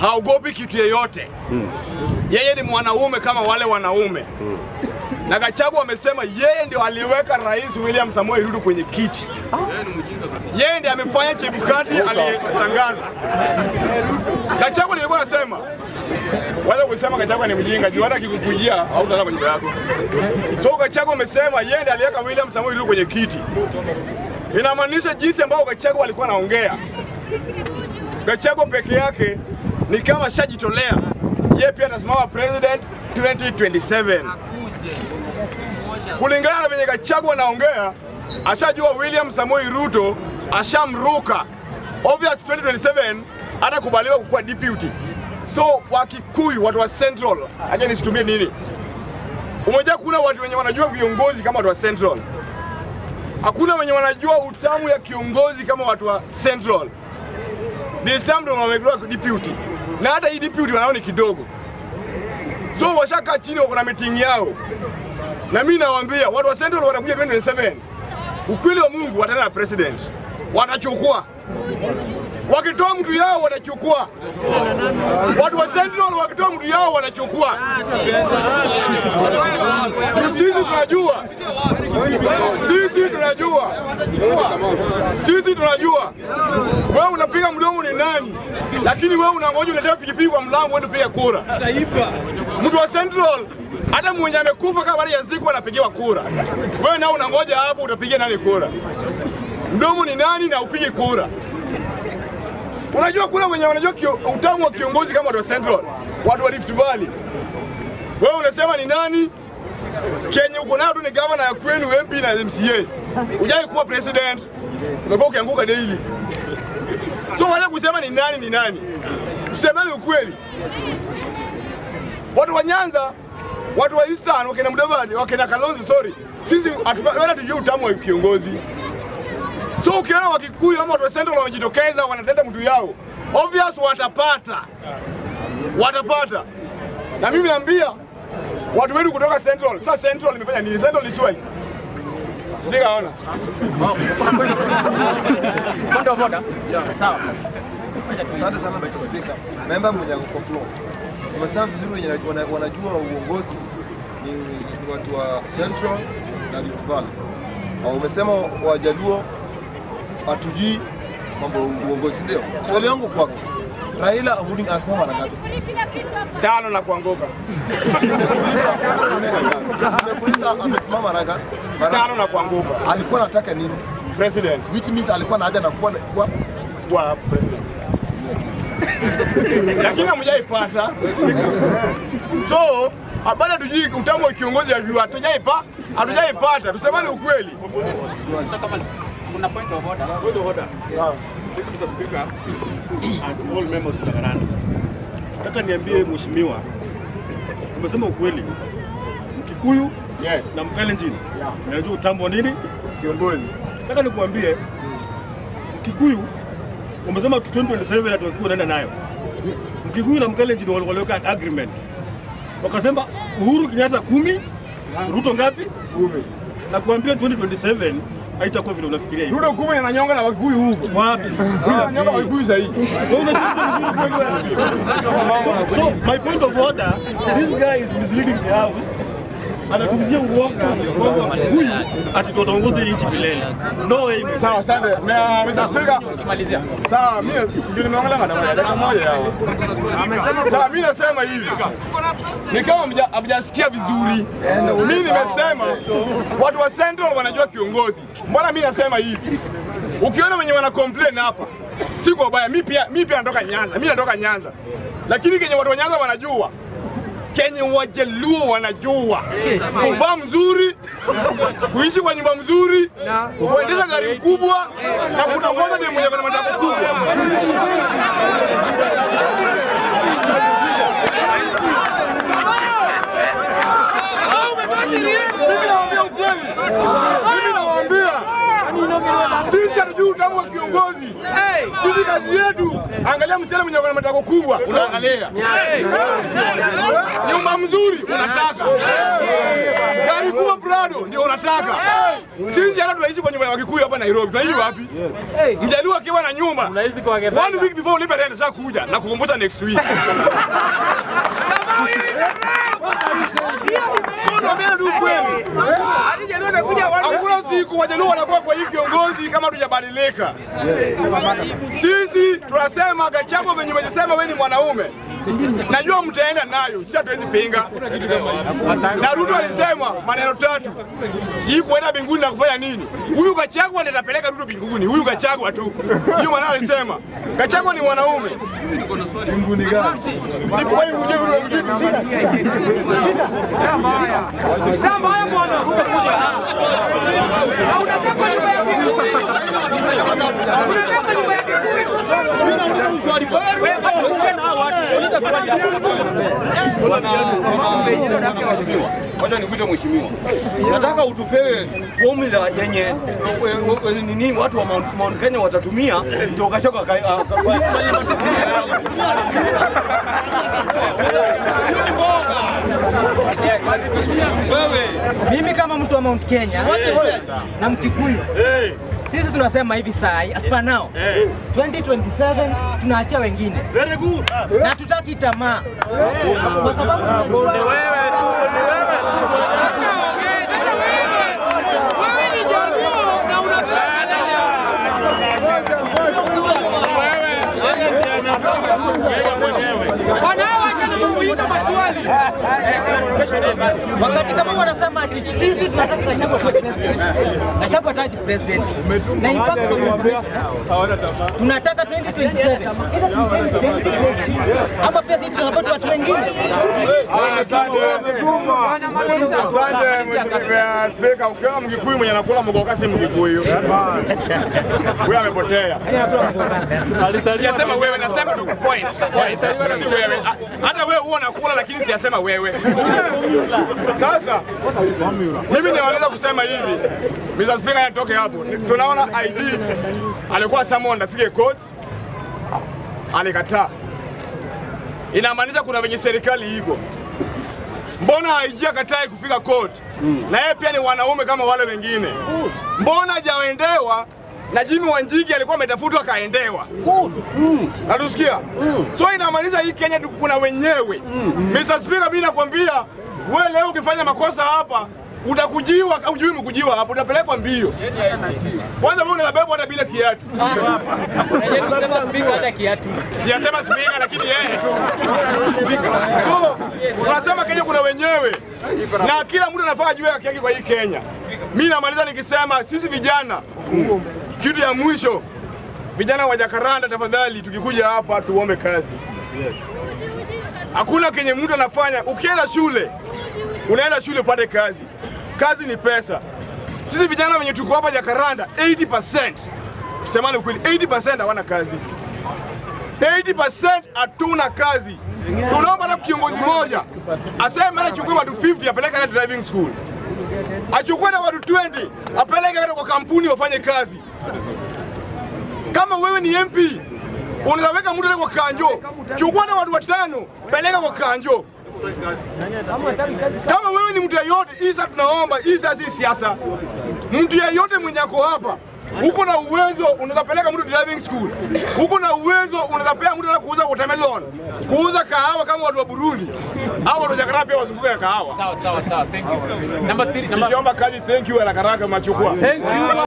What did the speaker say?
haogopi kitu yeyote. Yeye ni mwanaume kama wale wanaume. Na Gachagua amesema yeye ndio aliweka Rais William Samoei Ruto kwenye kiti. Yeye ndiye amefanya Chebukati aliyetangaza. Gachagua nilikuwa nasema wala kusema Gachagua ni mjinga juu hata akikukujia hautaona kwa nyumba yako. So Gachagua amesema yeye ndiye aliweka William Samoei Ruto kwenye kiti. Inamaanisha jinsi ambao Gachagua alikuwa anaongea. Gachagua peke yake ni kama shajitolea. Yeye pia atasimama president 2027. Kulingana na venye Gachagua anaongea, ashajua William Samoei Ruto ashamruka. Obvious 2027 hatakubaliwa kukuwa deputy. So Wakikuyu, watu wa Central, acha nisitumie nini, umejaa kuna watu wenye wanajua viongozi kama watu wa Central. Hakuna wenye wanajua utamu ya kiongozi kama watu wa Central. This time ndo wamegeuka deputy, na hata hii deputy wanao ni kidogo, so washakaa chini, wako na meeting yao, na mimi nawaambia watu wa Central watakuja 2027 ukweli wa Mungu wataenda na president, watachukua wakitoa mtu yao watachukua. Watu wa Central wakitoa mtu yao watachukua. Juu Sisi tunajua, sisi tunajua, sisi tunajua wewe unapiga mdomo ni nani, lakini wewe unangoja uletewe pikipiki kwa mlango uende piga kura. Mtu wa Central hata mwenye amekufa kama bado yazikwa anapigiwa kura, wewe nao unangoja hapo utapigia nani kura? Mdomo ni nani na upige kura? Unajua kuna wenye wanajua kio, utamu wa kiongozi kama watu wa Central, watu wa Rift Valley. Wewe unasema ni nani? Kenye uko nayo tu ni governor ya kwenu, MP na MCA. Hujai kuwa president, umekuwa ukianguka daily. So wacha kusema ni nani ni nani, tusemeni ukweli. Watu wa Nyanza, watu wa Eastern, wakina Mudavadi, wakina Kalonzo, sorry, sisi hatupa- wala tujui utamu wa kiongozi. So ukiona Wakikuyu ama watu wa Central wamejitokeza wanateta mtu yao, obvious watapata, watapata. Na mimi naambia watu wetu kutoka Central, sasa Central imefanya nini? Central ni swali sijui kaona Point of order. Sawa. Asante sana Mr. Speaker. Member mwenye ako kwa floor. Umesema vizuri wenye wana- wanajua uongozi ni ni watu wa Central na Rift Valley. Au umesema Wajaluo hatujui mambo ya uongozi ndio. Swali yangu kwako. Raila Amolo Odinga asimama mara ngapi? tano na kuanguka, Nimekuuliza amesimama mara ngapi? Mara tano na kuanguka. alikuwa anataka nini? President Which means alikuwa na haja na kuwa kuwa kuwa president, lakini hamjaipata. So bado hatujui utamu wa kiongozi ya juu, hatujaipa hatujaipata. Tusemane ukweli. Sasa kama kuna point of order. Mr. Speaker and all members of the Garanda. Nataka niambie mheshimiwa, umesema ukweli. Mkikuyu Yes, na Mkalenjin unajua utambo wa nini? kiongozi Nataka nikuambie Mkikuyu umesema 2027 atakuwa unaenda nayo. Mkikuyu na Mkalenjin wali- waliweka agreement. Wakasema Uhuru Kenyatta kumi, Ruto ngapi? kumi. Na kuambia 2027 haitakuwa vile unafikiria hivyo. Ruto kumi ananyonga na Wakikuyu huko, Wapi? ananyonga Wakikuyu sahihi. So my point of order, this guy is misleading the house. Anatuzia uongo kwamba huyu ati tutaongoza hii nchi milele. No way. Sawa, asante Na, Mr. Speaker. Ukimalizia. Sawa, mimi ndio nimeangalia madam ya dakika moja yao. Sawa, mimi nasema hivi, ni kama hamja- hamjasikia vizuri. Mimi nimesema watu wa Central wanajua kiongozi. Mbona mimi nasema hivi? Ukiona wenye wana complain hapa, si kwa ubaya. Mimi pia mimi pia natoka Nyanza, mimi natoka Nyanza, lakini kenye watu wa Nyanza wanajua kenye Wajaluo wanajua kuvaa mzuri, kuishi kwa nyumba mzuri, kuendesha gari kubwa na kutongoza ni mwenye kuna matako kubwa. Mimi nawaambia ukweli, mimi nawaambia sisi hatujui utamu wa kiongozi. Sisi kazi yetu, angalia Ukiangalia msichana mwenye ana matako kubwa unaangalia, nyumba mzuri unataka, gari kubwa Prado ndio unataka. Sisi hata tunaishi kwa nyumba ya Wakikuyu hapa Nairobi, tunaishi wapi? Mjaluo akiwa na nyumba one week before ulipe rent ashakuja na kukumbusha next week. So tuambiane tu ukweli. Hakuna siku Wajaluo wanakuwa kwa hii kiongozi kama tujabadilika. Sisi tunasema Gachagua venye umesema wewe ni mwanaume, najua mtaenda nayo, si hatuwezi pinga. Na Ruto alisema maneno tatu, si kuenda mbinguni na kufanya nini. Huyu Gachagua ndiye atapeleka Ruto mbinguni, huyu Gachagua tu. Hiyo maana alisema Gachagua ni mwanaume. Mbinguni gani? Si kwa hiyo uje uje Wacha nikuite mheshimiwa, nataka utupewe formula yenye eh, eh, nini watu wa Mount, Mount Kenya watatumia ndio Gachagua aka- aka- Mimi kama mtu wa Mount Kenya na Mkikuyu, sisi tunasema hivi saa hii as per now 2027 tunaachia wengine Very good. na tutaki tamaa kwa sababu wakati kama wanasema ati sisi tunataka Gachagua kuwa president, Gachagua ataji president na in fact for your information, tunataka 2027 either tumtenge president ama pia sisi tunapata watu wengine Asante. Asante Mheshimiwa Spika, ukiwa Mkikuyu mwenye anakula mgoka si Mkikuyu. Huyo amepotea. Siyasema wewe, nasema tu point. Point. Si wewe. Ah, Hata wewe huwa unakula lakini siyasema wewe. Sasa mimi naweza kusema hivi. Mr. Speaker atoke hapo. Tunaona ID alikuwa summoned afike court. Alikataa. Inamaanisha kuna venye serikali iko mbona IG akatae kufika court na yeye pia ni wanaume kama wale wengine? Mbona hajaendewa na Jimmy Wanjigi alikuwa ametafutwa akaendewa? Natusikia? So inamaanisha hii Kenya tu kuna wenyewe. Mr. Speaker, mimi nakwambia wewe leo ukifanya makosa hapa utakujiwa au jui mkujiwa hapo utapelekwa mbio. Kwanza wewe unabebwa hata bila kiatu. Siyasema spika lakini yeye tu. So tunasema Kenya kuna wenyewe na kila mtu anafaa ajue haki yake kwa hii Kenya. Mimi namaliza nikisema sisi vijana, kitu ya mwisho, vijana wa Jakaranda, tafadhali, tukikuja hapa tuombe kazi. Hakuna kenye mtu anafanya. Ukienda shule, unaenda shule upate kazi. Kazi ni pesa. Sisi vijana wenye tuko hapa Jakaranda, 80% tusemane ukweli, 80% hawana kazi. 80% hatuna kazi. Tunaomba na kiongozi moja aseme achukue watu 50 apeleke na driving school, achukue na watu 20 apeleke hata kwa kampuni wafanye kazi. Kama wewe ni MP unaweza weka mtu kwa kanjo, chukua na watu watano peleka kwa kanjo. Kama wewe ni mtu yeyote, hii sasa tunaomba, hii sasa si siasa. Mtu yeyote mwenye ako hapa uko na uwezo unaweza peleka mtu driving school, uko na uwezo unaweza pea mtu hata kuuza watermelon, kuuza kahawa kama watu wa Burundi au watu wa Jakarta pia wazunguke na kahawa. Sawa sawa sawa, thank you. Number three, number Nikiomba kazi, thank you haraka haraka, machukua. Thank you.